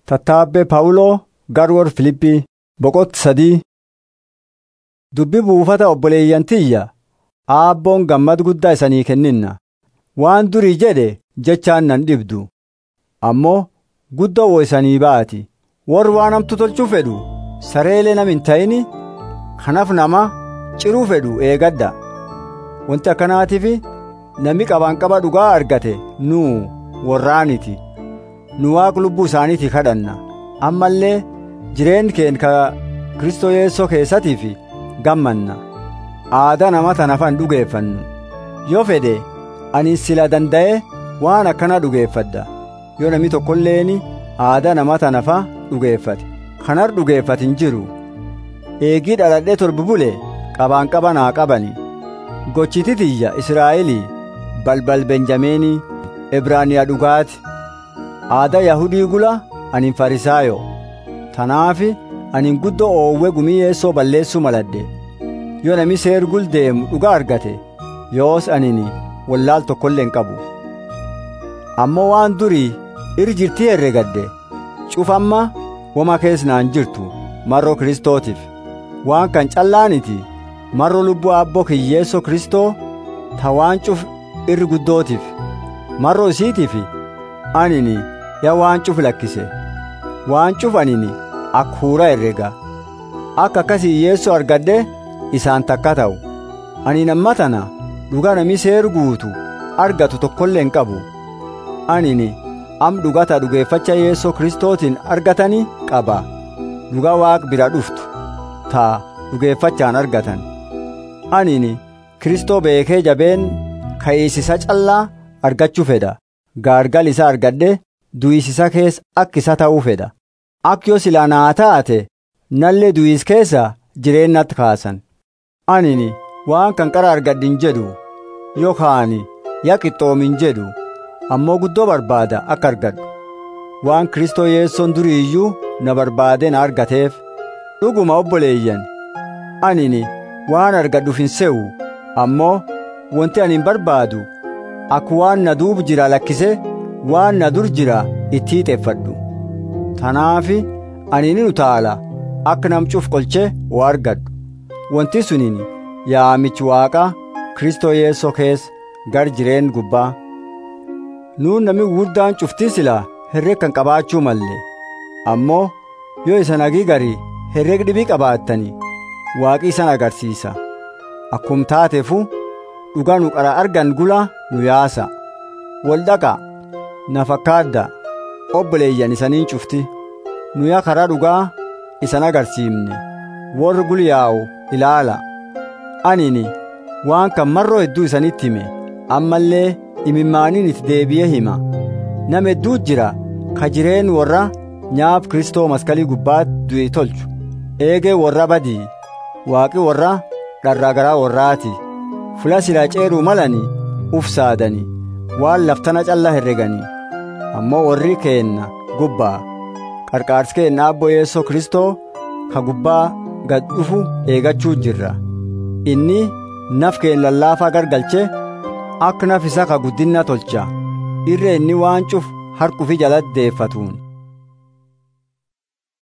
Tattaabbee Phaawuloo Garwoor Filiphii boqotti sadii Dubbi buufata obboleeyyan tiyya aabboon gammad guddaa isanii kenninna waan durii jedhe jechaan nan dhibdu ammoo guddoo wo isanii baati warri waan hamtu tolchuu fedhu sareelee nam hin ta'ini kanaaf nama ciruu fedhu eegadda wanti akkanaatiif namni qabaanqaba dhugaa argate nuu warraaniti nu waaq lubbuu isaaniitii kadhanna ammallee jireenyi keen ka Kristoo Yeessoo keessatiif gammanna aadaa nama tanafan dhugeeffannu yoo fedhe ani sila danda'e waan akkana dhugeeffadda yoo namni tokkolleeni aadaa nama tanafa dhugeeffate kanar dhugeeffate hin jiru eegii dhaladhee torbi bule qabaan qaba naa qabani gochiti tiyya Israa'elii balbal Benjameenii Ibraaniyaa dhugaati aadaa Yahudii gula ani farisaayo tanaafi ani guddoo oowwe gumii yeessoo balleessuu maladhe yoo nami seergul deemu dhugaa argate yoos anini wallaal tokkollee hin qabu ammoo waan durii iri jirtii herregadde cufamma wama keessnaan jirtu marroo kristootiif waan kan callaaniti marroo lubbuu abboo kiyyeessoo kristoo ta waan cuf irri guddootiif marroo isiitiif anini ya waan cuf lakkise waan cuf anini akka huura herrega akka akkasii yeessoo argadhe isaan takka ta'u ani namma tana dhugaa nami seer guutu argatu tokkollee hin qabu anini am dhugata dhugeeffacha yeessoo kristootiin argatani qaba dhugaa waaq bira dhuftu taa dhugeeffachaan argatan anini kristoo beekee jabeen ka'iisisa callaa argachuu fedha gaargal isa argadhe du'isisa keessa akka isa ta'uu fedha akka yoo silaa naa taate nallee du'is keessa jireennatti kaasan anini waan kan qara argadhin jedhu yookaan yaa qixxoomin jedhu ammoo guddoo barbaada akka argadhu waan kristoo yeessoon durii iyyuu na barbaade na argateef dhuguma obboleeyyan anini waan argadhuuf hin se'u ammoo wanti ani hin barbaadu akka waan na duubu jira lakkise waan na dur jira itti hiixeeffadhu tanaafi ani ni utaala akka namcuuf qolchee waa argadhu wanti sunin yaamichi waaqa kristoo yeessoo keessa gar jireen gubbaa nuun nami guddaan cuftii silaa herreg kan qabaachuu malle ammoo yoo isan agii garii herreg dhibii qabaattani waaqi isan agarsiisa akkum taateefu dhugaa nu qara argan gula nu yaasa wal dhaqa na fakkaadda obboleeyyan isaniin cufti nu yaa karaa dhugaa isan agarsiifne warri gulyaa'u ilaala anini waan kan marroo hedduu isanitti hime ammallee imimmaaniin itti deebi'ee hima nama hedduu jira ka jireen warra nyaaf kristoo maskalii gubbaatti du'e tolchu eegee warra badii waaqi warra dharraa garaa warraati fula silaa ceeruu malani uf saadani waan laftana callaa herreganii ammoo warri keenna gubbaa qarqaarsi keenna abbo yeessoo kristoo ka gubbaa gad dhufu eegachuu jirra inni naf keen lallaafaa gargalche akka naf isa ka guddinna tolcha irra inni waan cuf harkufi jalatti deeffatuun